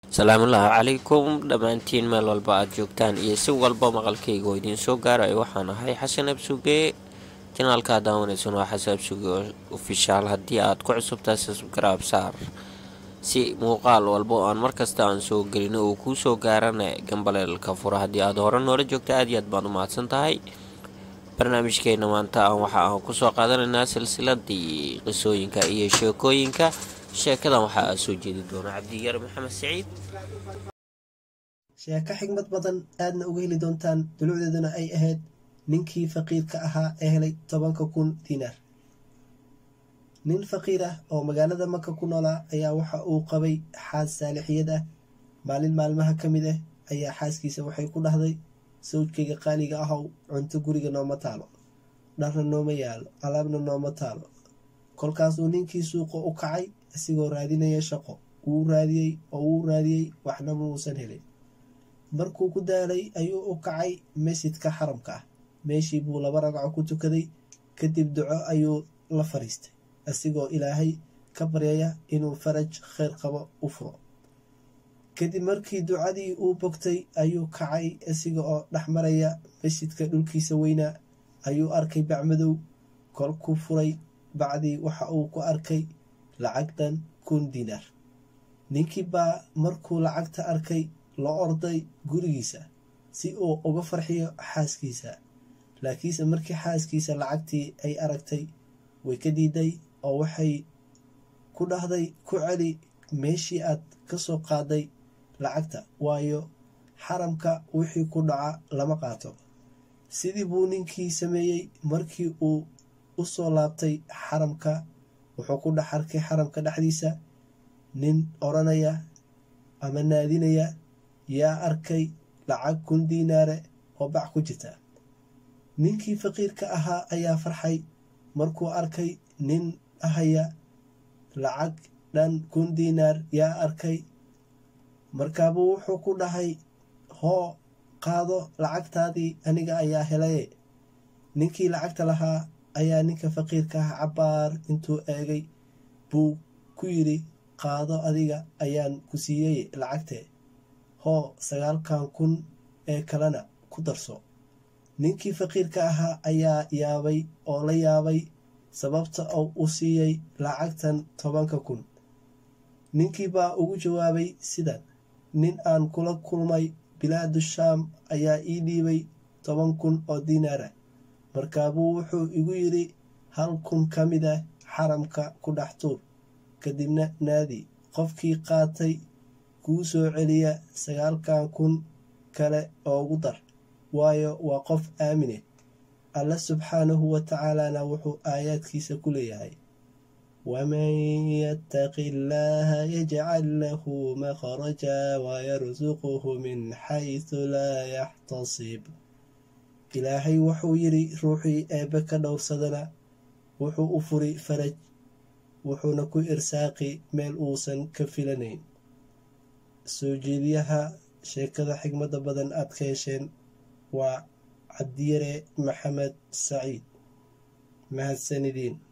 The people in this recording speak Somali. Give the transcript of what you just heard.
salaamullaahi calaykum dhammaantiin meel walba aada joogtaan iyo si walba maqalkayga oo idiin soo gaarayo waxaan ahay xasan absuge janaalkaa daawanaysan waa xasan absuge ofishaal haddii aad ku cusubtahay subscribe saar si muuqaal walba oo aan markasta aan soo gelino uu kuu soo gaarana gambaleelka fura haddii aad hore noola joogta aad iyo aad baan u mahadsan tahay barnaamijkeena maanta aan waxa aan kusoo qaadanaynaa silsiladii qisooyinka iyo sheekooyinka sheekadan waxaa aa soo jeedi doona cabdiyar maxamed saciid sheeko xigmad badan aadna uga heli doontaan dulucdeeduna ay ahayd ninkii faqiirka ahaa ee helay tobanka kun diinaar nin faqiir ah oo magaalada maka ku noolaa ayaa waxa uu qabay xaas saalixiyad ah maalin maalmaha ka mid ah ayaa xaaskiisa waxay ku dhahday sawjkayga qaaliga ahow cunto guriga nooma taalo dharna nooma yaalo alaabna nooma taalo kolkaasuu ninkii suuqa u kacay isigoo raadinaya shaqo wuu raadiyey oo wuu raadiyey waxna muusan helin markuu ku daalay ayuu u kacay masjidka xaramka ah meeshii buu laba ragco ku tukaday kadib duco ayuu la fadhiistay isigoo ilaahay ka baryaya inuu faraj kheyr qabo u furo kadib markii ducadii uu bogtay ayuu kacay isiga oo dhex maraya masjidka dhulkiisa weynaa ayuu arkay bacmadow kolkuu furay bacdii waxa uu ku arkay lacagdan kun diinaar ninkii baa markuu lacagta arkay la orday gurigiisa si uu uga farxiyo xaaskiisa laakiinse markii xaaskiisa lacagtii ay aragtay way ka diiday oo waxay ku dhahday ku celi meeshii aad ka soo qaaday lacagta waayo xaramka wixii ku dhaca lama qaato sidii buu ninkii sameeyey markii uu u soo laabtay xaramka wuxuu ku dhex arkay xaramka dhexdiisa nin odhanaya ama naadinaya yaa arkay lacag kun diinaare oo bac ku jirta ninkii faqiirka ahaa ayaa farxay markuu arkay nin ahaya lacag dhan kun diinaar yaa arkay markaabuu wuxuu ku dhahay hoo qaado lacagtaadii aniga ayaa helaye ninkii lacagta lahaa ayaa ninka faqiirka ah cabbaar intuu eegay buu ku yidhi qaado adiga ayaan ku siiyey lacagtee hoo sagaalkan kun ee kalena ku darso ninkii faqiirka ahaa ayaa yaabay oo la yaabay sababta oo u siiyey lacagtan tobanka kun ninkii baa ugu jawaabay sidan nin aan kula kulmay bilaadu shaam ayaa ii dhiibay toban kun oo diinaar ah markaabuu wuxuu igu yidhi hal kun ka mid ah xaramka ku dhex tuur kadibna naadi qofkii qaatay kuu soo celiya sagaalkan kun kale oogu dar waayo waa qof aamine alla subxaanahu wa tacaalana wuxuu aayaadkiisa ku leeyahay waman yattaqi illaaha yajcal lahu makhraja wayarsuquhu min xaysu laa yaxtasib ilaahay wuxuu yidhi ruuxii eebbe ka dhowrsadana wuxuu u furi faraj wuxuuna ku irsaaqi meel uusan ka filanayn soo jeediyaha sheekada xigmadda badan aad ka hesheen waa cabdiyare maxamed saciid mahadsanidin